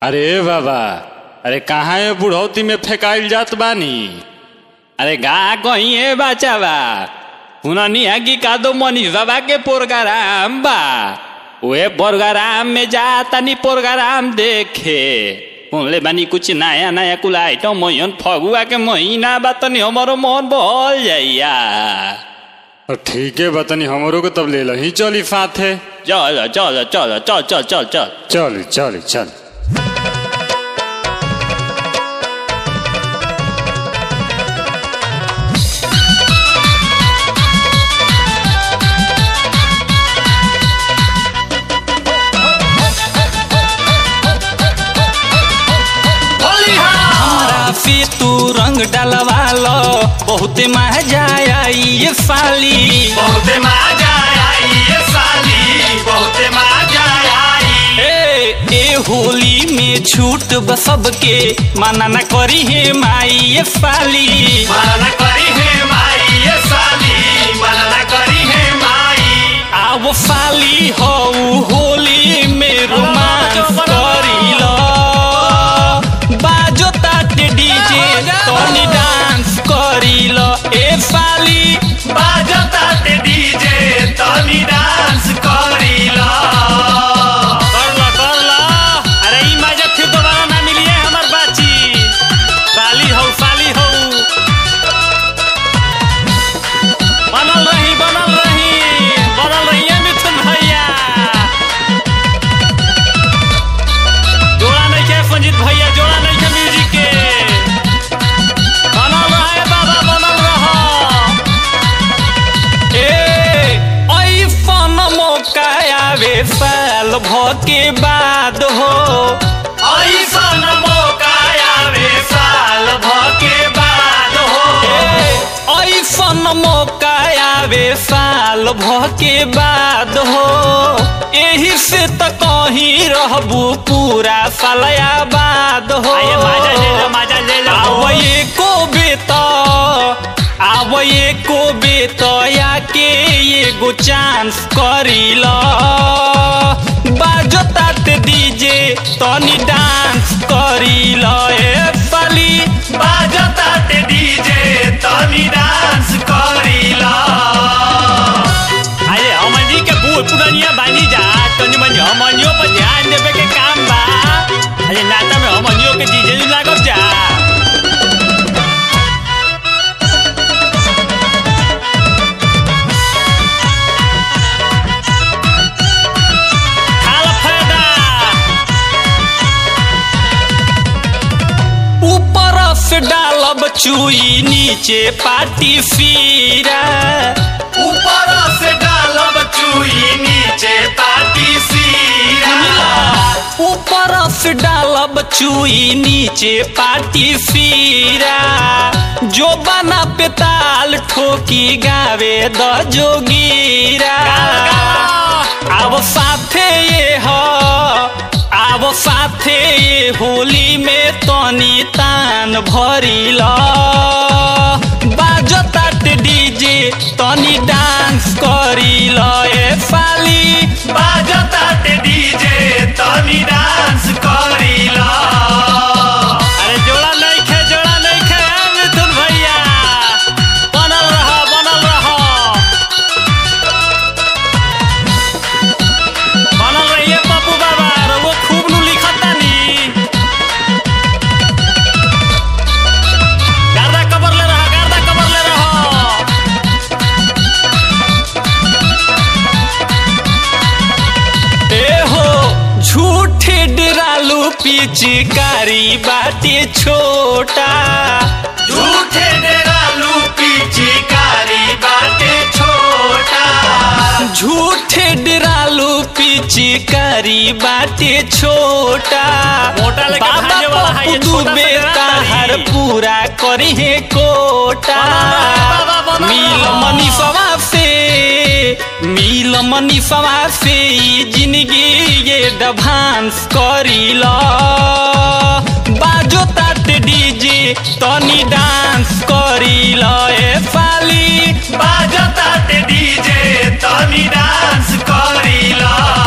अरे बाबा अरे कहाँ है बुढ़ौती में फेंकाइल जात बानी अरे गा कहीं बचावा हुननी आगी का दो मनीष बाबा के प्रोग्राम बा वे प्रोग्राम में जा तनी प्रोग्राम देखे बोले बानी कुछ नया नया कुल आइटम मोहन फगुआ के महीना बा तनी हमारो मन बहल जाइया ठीक है बतनी हमरो को तब ले ही चली साथे चल चल चल चल चल चल चल चल चल चल हमरा से तू रंग डलवा लो बहुते मजा आई ये साली बहुते मजा आई ये साली बहुते मजा आई ए ए होली में छूट ब सबके माना न करी है माई ये साली मना न करी है माई ये साली मना न करी है माई आओ साली हो होली में रोमांस करी लो बाजो ताटे डीजे तनी डांस करी लो ए साली बाजता ते डीजे तनी डांस करीला कर लो कर लो अरे ई मजा फिर दोबारा ना मिलिए हमर बाची साली हो साली हो बनल रही बनल रही बनल रहिए मिथुन भैया जोड़ा नहीं के संजीत भैया जोड़ा नहीं के म्यूजिक के बनल रहे बाबा बनल रहो ए ऐसन मौका आवे साल भ के बाद हो ऐसन मौका आवे साल भके बाद हो ए ऐसन मौका आवे साल भ के बाद हो एही से त कहीं रहबू पूरा सालया बाद हो आइए मजा ले लो मजा ले लो आव एको बेत आव एको बेत याके एगो चांस करील बाजो ताते डीजे तनी डांस करील ए साली बाजता ते डीजे तनी डांस करीला अरे हमन जी के बूढ़ पुरानिया बानी जा तनी मन हमनियो पर ध्यान देवे के काम बा अरे नाता में हमनियो के डीजे लागब जा खाल फायदा ऊपर से डालब चुई नीचे पाटी फीरा ऊपर से डालब चुई नीचे पाटी सीरा ऊपर से डालब चुई नीचे पाटी फीरा जो बना पे ताल ठोकी गावे द जोगीरा अब साथे ये हो अब साथे ये होली में तनी तान भरिल बाजो ताट डीजे तनी डांस करिल ए साली बाजता ते डीजे तनी डांस करीला अरे जोड़ा नहीं खे जोड़ा नहीं खे मिथुन भैया बनल रह बनल रह बनल रहिए पप्पू बाबा और वो खूब नु लिखतानी गर्दा कबर ले रहा गर्दा कबर ले रहा ए हो झूठे डरालू पिचकारी बाटे छोटा झूठे डेरालू पिचकारी बाटे छोटा झूठे डरालू पिचकारी बाटे छोटा मोटा लेके बाबा भागे वाला है, ये पप्पू छोटा सा दुबे डरा ताहर रही। पूरा करी है कोटा बाबा, बाबा, मिल बाबा। मनीषवा से मिल मनीषवा से ई जिंदगी ये डभांस करील बाजो तात डीजे तनी डांस करील ए साली बाजता ते डीजे तनी डांस करीला